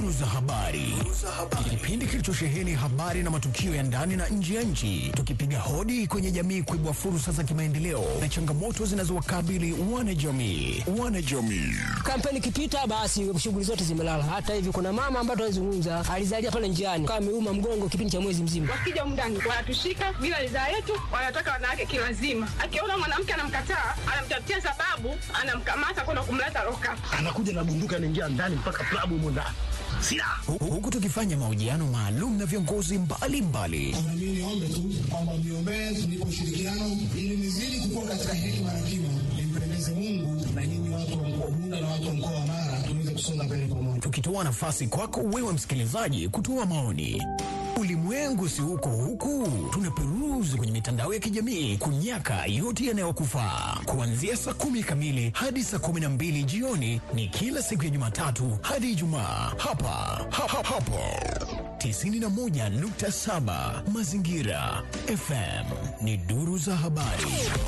Duru za habari, kipindi kilichosheheni habari na matukio ya ndani na nje ya nchi, tukipiga hodi kwenye jamii kuibua fursa za kimaendeleo na changamoto zinazowakabili wanajamii. Wanajamii Kampeni ikipita basi shughuli zote zimelala. Hata hivi kuna mama ambaye tunazungumza alizalia pale njiani kama ameuma mgongo kipindi cha mwezi mzima. Wakija mndani wanatushika bila ridhaa yetu, wanataka wanawake kilazima. Akiona mwanamke anamkataa, anamtafutia sababu, anamkamata kwenda kumleta loka. anakuja na bunduki anaingia ndani mpaka klabu humo ndani silaha Hu- huku tukifanya mahojiano maalum na viongozi mbalimbali Na mimi niombe tu kwamba mniombee tunipe ushirikiano ili nizidi kukua katika hekima na kima, nimpendeze Mungu na nyinyi watu wa mkoa Bunda na watu wa mkoa wa Mara tuweze kusonga mbele pamoja. tukitoa nafasi kwako wewe msikilizaji kutoa maoni. Ulimwengu si huko huku, tunaperuzi kwenye mitandao ya kijamii kunyaka yote yanayokufaa. Kuanzia saa kumi kamili hadi saa kumi na mbili jioni ni kila siku ya Jumatatu hadi Ijumaa hapa ha, ha, hapo 91.7 Mazingira FM ni duru za habari.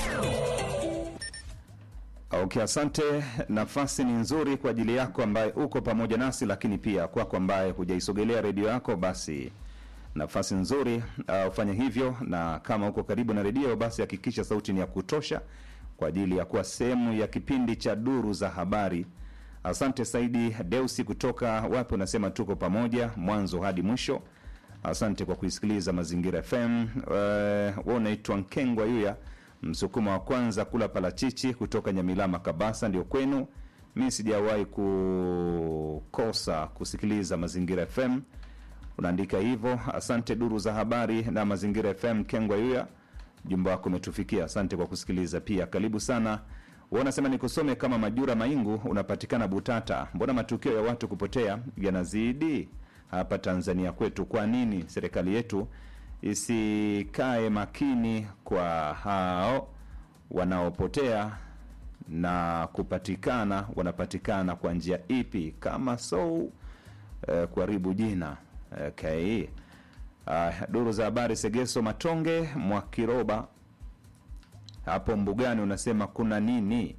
Okay, asante. Nafasi ni nzuri kwa ajili yako ambaye uko pamoja nasi, lakini pia kwako ambaye hujaisogelea redio yako, basi nafasi nzuri uh, ufanye hivyo, na kama uko karibu na redio, basi hakikisha sauti ni ya kutosha kwa ajili ya kuwa sehemu ya kipindi cha duru za habari. Asante Saidi Deusi kutoka wapi, unasema tuko pamoja mwanzo hadi mwisho. Asante kwa kuisikiliza Mazingira FM. Uh, we unaitwa Nkengwa Yuya, msukuma wa kwanza kula parachichi kutoka Nyamilama, Kabasa, ndio kwenu. Mi sijawahi kukosa kusikiliza Mazingira FM. Unaandika hivyo. Asante duru za habari na Mazingira FM. Kengwa Yuya, jumba wako umetufikia. Asante kwa kusikiliza pia, karibu sana. Wewe unasema nikusome kama Majura Maingu, unapatikana Butata. Mbona matukio ya watu kupotea yanazidi hapa Tanzania kwetu? Kwa nini serikali yetu isikae makini kwa hao wanaopotea na kupatikana, wanapatikana kwa njia ipi? Kama so eh, kuharibu jina okay. Uh, duru za habari Segeso Matonge Mwakiroba hapo mbugani unasema kuna nini?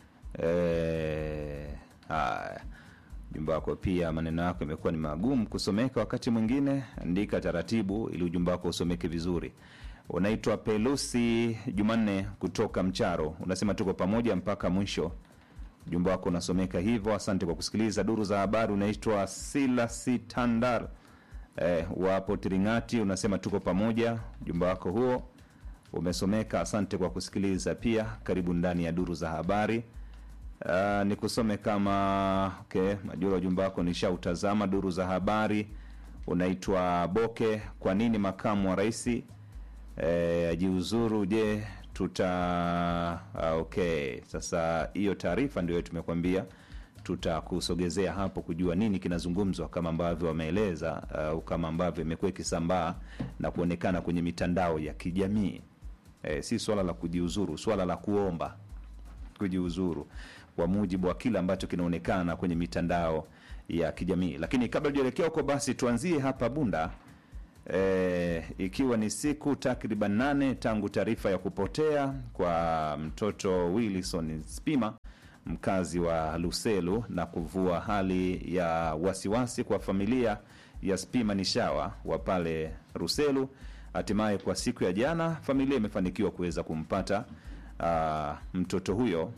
Eh, haya ujumbe wako pia, maneno yako imekuwa ni magumu kusomeka wakati mwingine. Andika taratibu ili ujumbe wako usomeke vizuri. Unaitwa Pelusi Jumanne kutoka Mcharo, unasema tuko pamoja mpaka mwisho. Ujumbe wako unasomeka hivyo. Asante kwa kusikiliza duru za habari. Unaitwa Silasi Tandar eh, wapo Tiringati, unasema tuko pamoja. Ujumbe wako huo umesomeka. Asante kwa kusikiliza pia. Karibu ndani ya duru za habari. Uh, nikusome kama okay, majura ujumbe wako nishautazama. Duru za habari unaitwa Boke. Kwa nini makamu wa rais eh, ajiuzuru? Je, tuta ah, okay. Sasa hiyo taarifa ndio tumekwambia tutakusogezea hapo kujua nini kinazungumzwa kama ambavyo wameeleza au kama ambavyo imekuwa ikisambaa na kuonekana kwenye mitandao ya kijamii. E, si swala la kujiuzuru, swala la kuomba kujiuzuru kwa mujibu wa kile ambacho kinaonekana kwenye mitandao ya kijamii. Lakini kabla tujaelekea huko, basi tuanzie hapa Bunda. E, ikiwa ni siku takriban nane tangu taarifa ya kupotea kwa mtoto Wilson Spima mkazi wa Luselu na kuvua hali ya wasiwasi kwa familia ya Spima Nishawa wa pale Ruselu. Hatimaye kwa siku ya jana familia imefanikiwa kuweza kumpata uh, mtoto huyo.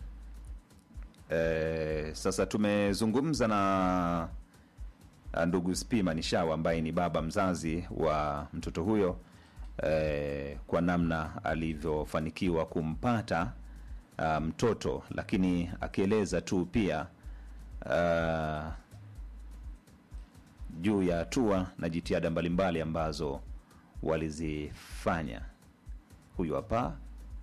E, sasa tumezungumza na uh, ndugu Spima Nishawa ambaye ni baba mzazi wa mtoto huyo e, kwa namna alivyofanikiwa kumpata uh, mtoto lakini akieleza tu pia uh, juu ya hatua na jitihada mbalimbali ambazo walizifanya. Huyu hapa.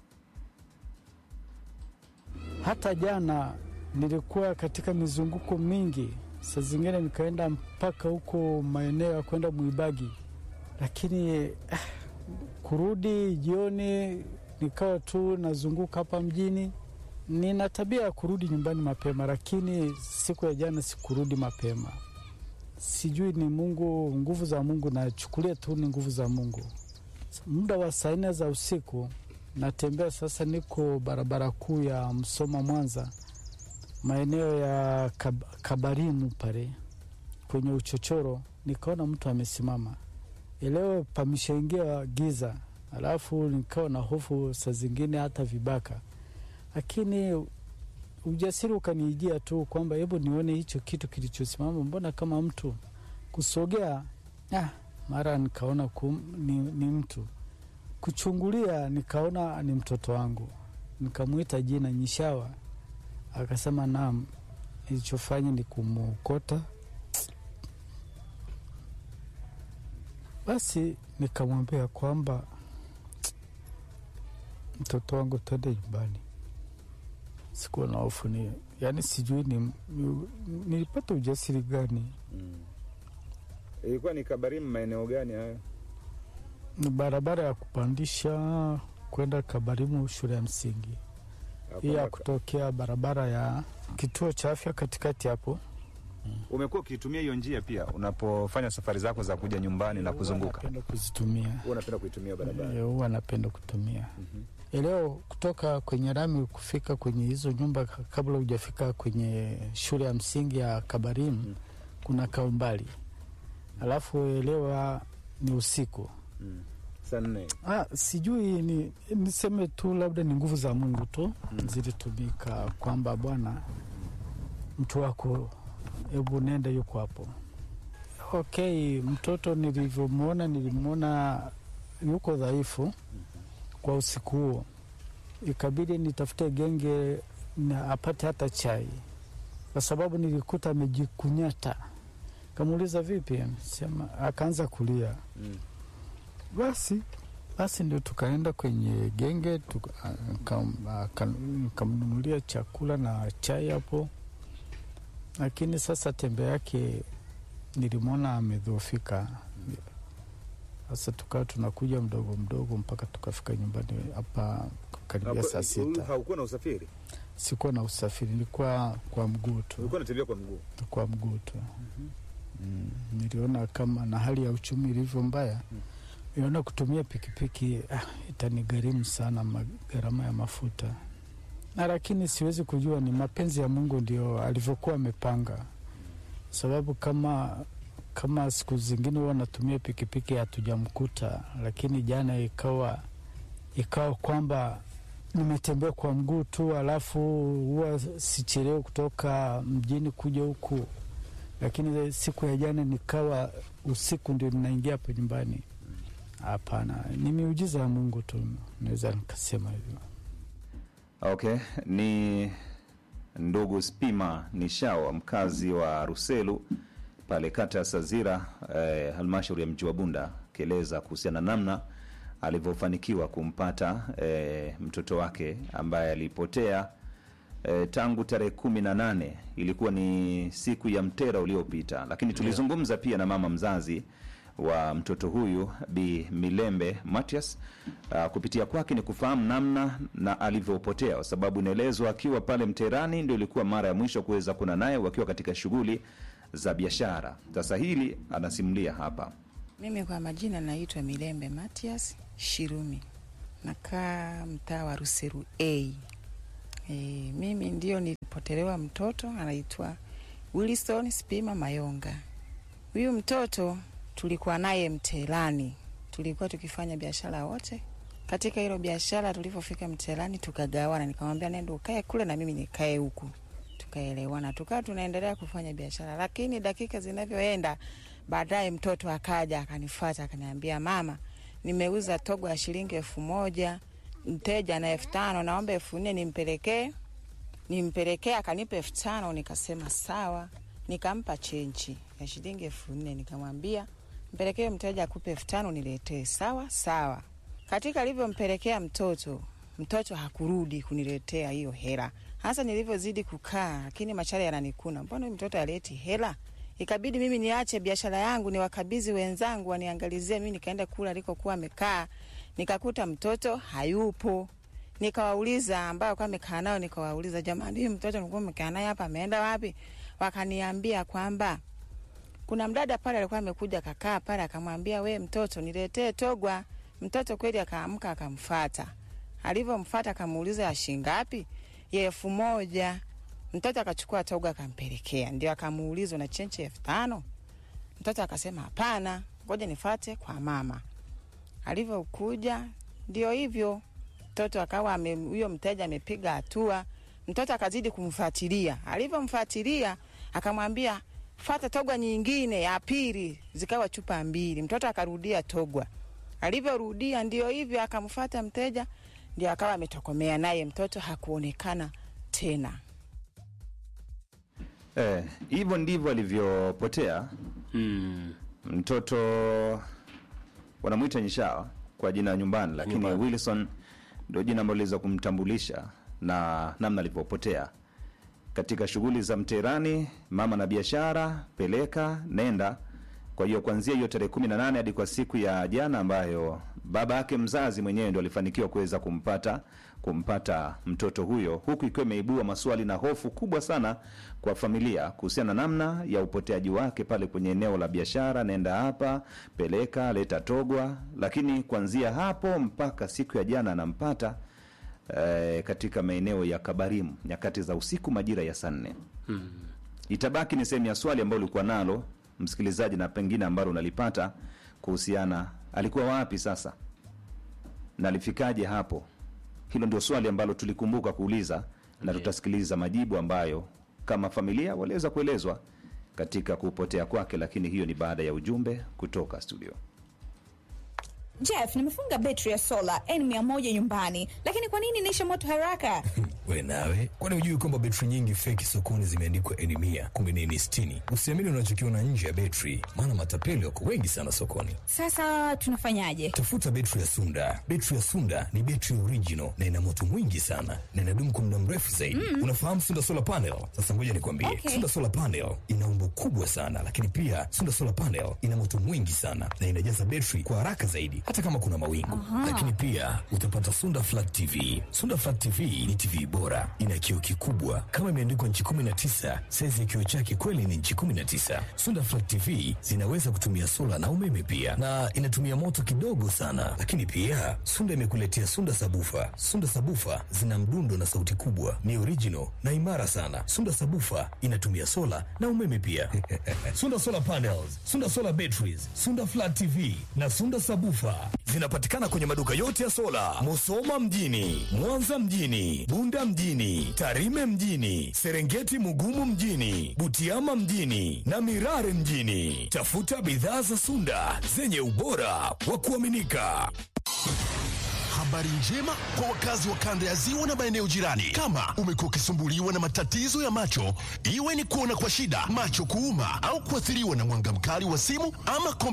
Hata jana nilikuwa katika mizunguko mingi, saa zingine nikaenda mpaka huko maeneo ya kwenda Mwibagi, lakini eh, kurudi jioni nikawa tu nazunguka hapa mjini. Nina tabia ya kurudi nyumbani mapema, lakini siku ya jana sikurudi mapema. Sijui ni Mungu, nguvu za Mungu, nachukulia tu ni nguvu za Mungu. Muda wa saa nne za usiku natembea sasa, niko barabara kuu ya Msoma Mwanza, maeneo ya Kab Kabarimu pale kwenye uchochoro, nikaona mtu amesimama. Leo pameshaingia giza, alafu nikawa na hofu saa zingine hata vibaka, lakini ujasiri ukanijia tu kwamba hebu nione hicho kitu kilichosimama, mbona kama mtu kusogea. Ah, mara nikaona kum, ni, ni mtu kuchungulia, nikaona ni mtoto wangu, nikamwita jina Nyishawa, akasema naam. Ilichofanya ni kumwokota, basi nikamwambia kwamba mtoto wangu, twende nyumbani. Sikuwa na hofu ni, yani sijui ni, ni, nilipata ujasiri gani. Ilikuwa ni Kabarimu, maeneo gani hayo? Ni barabara ya kupandisha kwenda Kabarimu shule ya msingi, hii ya kutokea barabara ya kituo cha afya katikati hapo. Umekuwa ukitumia hiyo njia pia unapofanya safari zako za kuja nyumbani na kuzunguka? Napenda kuzitumia, Huwa unapenda kuitumia barabara? Eh, huwa napenda kutumia leo kutoka kwenye rami kufika kwenye hizo nyumba ka- kabla hujafika kwenye shule ya msingi ya Kabarimu kuna kaumbali, alafu elewa ni usiku. Saa nne. Ah, sijui ni niseme tu labda ni nguvu za Mungu tu zilitumika kwamba Bwana mtu wako, hebu nenda, yuko hapo. Okay, mtoto nilivyomwona, nilimwona yuko dhaifu kwa usiku huo, ikabidi nitafute genge na apate hata chai, kwa sababu nilikuta amejikunyata. Kamuuliza vipi, sema, akaanza kulia basi basi ndio tukaenda kwenye genge tuka- akam- aka- nikamnunulia chakula na chai hapo, lakini sasa tembe yake nilimwona amedhoofika. Sasa tukawa tunakuja mdogo mdogo mpaka tukafika nyumbani hapa karibia saa sita. Haukuwa na usafiri? Sikuwa na usafiri, nilikuwa kwa mguu tu, Ulikuwa unatembea kwa mguu? kwa mguu tu. Mm, niliona kama na hali ya uchumi ilivyo mbaya niliona kutumia pikipiki ah, itanigharimu sana ma- gharama ya mafuta na lakini siwezi kujua ni mapenzi ya Mungu ndio alivyokuwa amepanga, sababu kama kama siku zingine huwa natumia pikipiki hatujamkuta, lakini jana ikawa ikawa kwamba nimetembea kwa mguu tu, alafu huwa sichelewe kutoka mjini kuja huku, lakini siku ya jana nikawa usiku ndio ninaingia hapa nyumbani. Hapana, ni miujiza ya Mungu tu, naweza nikasema hivyo. Okay, ni ndugu Spima Nishawa, mkazi wa Ruselu pale kata ya Sazira, eh, halmashauri ya mji wa Bunda, akieleza kuhusiana na namna alivyofanikiwa kumpata eh, mtoto wake ambaye alipotea eh, tangu tarehe kumi na nane ilikuwa ni siku ya mtera uliopita, lakini tulizungumza pia na mama mzazi wa mtoto huyu Bi Milembe Matias. Uh, kupitia kwake ni kufahamu namna na alivyopotea, kwa sababu inaelezwa akiwa pale Mterani ndio ilikuwa mara ya mwisho kuweza kuna naye wakiwa katika shughuli za biashara. Sasa hili anasimulia hapa. Mimi kwa majina naitwa Milembe Matias Shirumi, nakaa mtaa wa Ruseru A. E, mimi ndio nilipotelewa mtoto anaitwa Wilson Spima Mayonga. Huyu mtoto tulikuwa naye Mtelani, tulikuwa tukifanya biashara wote. Katika hilo biashara, tulivyofika Mtelani tukagawana, nikamwambia nenda ukae kule na mimi nikae huku, tukaelewana, tukawa tunaendelea kufanya biashara. Lakini dakika zinavyoenda, baadaye mtoto akaja akanifuata akaniambia, mama, nimeuza togo ya shilingi elfu moja mteja na elfu tano naomba elfu nne nimpelekee nimpelekee. Akanipa elfu tano nikasema sawa, nikampa chenchi ya shilingi elfu nne nikamwambia mpelekee mteja akupe elfu tano niletee. Sawa sawa. Katika alivyompelekea mtoto, mtoto hakurudi kuniletea hiyo hela. Hasa nilivyozidi kukaa, lakini machale yananikuna, mbona huyu mtoto aleti hela? Ikabidi mimi niache biashara yangu niwakabidhi wenzangu waniangalizie. Mimi nikaenda kula alikokuwa amekaa, nikakuta mtoto hayupo. Nikawauliza ambao kwa amekaa nao, nikawauliza jamani, huyu mtoto nilikuwa mmekaa naye hapa ameenda wapi? Wakaniambia kwamba kuna mdada pale alikuwa amekuja kakaa pale, akamwambia we mtoto, niletee togwa. Mtoto kweli akaamka akamfata. Alivyomfata akamuuliza ya shilingi ngapi? Ya elfu moja. Mtoto akachukua togwa akampelekea, ndio akamuuliza na chenche elfu tano Mtoto akasema hapana, ngoja nifate kwa mama. Alivyokuja ndio hivyo, mtoto akawa ame- huyo mteja amepiga hatua, mtoto akazidi kumfuatilia. Alivyomfuatilia akamwambia fata togwa nyingine ya pili, zikawa chupa mbili. Mtoto akarudia togwa, alivyorudia ndio hivyo, akamfata mteja, ndio akawa ametokomea naye, mtoto hakuonekana tena. Eh, hivyo ndivyo alivyopotea Mm. mtoto wanamwita Nyishawa kwa jina la nyumbani, lakini Nyumbani. Wilson ndio jina ambalo liweza kumtambulisha na namna alivyopotea katika shughuli za mterani, mama na biashara, peleka nenda. Kwa hiyo kuanzia hiyo tarehe kumi na nane hadi kwa siku ya jana ambayo baba yake mzazi mwenyewe ndo alifanikiwa kuweza kumpata kumpata mtoto huyo, huku ikiwa imeibua maswali na hofu kubwa sana kwa familia kuhusiana na namna ya upoteaji wake pale kwenye eneo la biashara, nenda hapa, peleka, leta togwa. Lakini kuanzia hapo mpaka siku ya jana anampata eh, katika maeneo ya Kabarimu nyakati za usiku majira ya saa nne. Itabaki ni sehemu ya swali ambalo ulikuwa nalo msikilizaji, na pengine ambalo unalipata kuhusiana, alikuwa wapi sasa na alifikaje hapo? Hilo ndio swali ambalo tulikumbuka kuuliza, na tutasikiliza majibu ambayo kama familia waliweza kuelezwa katika kupotea kwake, lakini hiyo ni baada ya ujumbe kutoka studio. Jeff, nimefunga betri ya sola N100 nyumbani, lakini kwa nini inaisha moto haraka? We nawe, kwani hujui kwamba betri nyingi feki sokoni zimeandikwa N mia kumbe ni N sitini? Usiamini unachokiona nje ya betri, maana matapeli wako wengi sana sokoni. Sasa tunafanyaje? Tafuta betri ya Sunda. Betri ya Sunda ni betri original na ina moto mwingi sana na inadumu kwa muda mrefu zaidi. Unafahamu Sunda solar panel? Sasa ngoja nikwambie, Okay. Sunda solar panel ina umbo kubwa sana, lakini pia Sunda solar panel ina moto mwingi sana na inajaza betri kwa haraka zaidi, hata kama kuna mawingu. Lakini pia utapata Sunda flat TV. Sunda flat TV ni TV bora, ina kioo kikubwa kama imeandikwa nchi 19. Saizi ya kioo chake kweli ni nchi 19. Sunda flat TV zinaweza kutumia sola na umeme pia, na inatumia moto kidogo sana. Lakini pia Sunda imekuletea Sunda sabufa. Sunda sabufa zina mdundo na sauti kubwa, ni original na imara sana. Sunda sabufa inatumia sola na umeme pia. Sunda solar panels, Sunda solar batteries, Sunda flat TV na Sunda sabufa zinapatikana kwenye maduka yote ya sola, Musoma mjini, Mwanza mjini, Bunda mjini, Tarime mjini, Serengeti Mugumu mjini, Butiama mjini na Mirare mjini. Tafuta bidhaa za Sunda zenye ubora wa kuaminika. Habari njema kwa wakazi wa kanda ya ziwa na maeneo jirani. Kama umekuwa ukisumbuliwa na matatizo ya macho, iwe ni kuona kwa shida, macho kuuma, au kuathiriwa na mwanga mkali wa simu ama kompyuta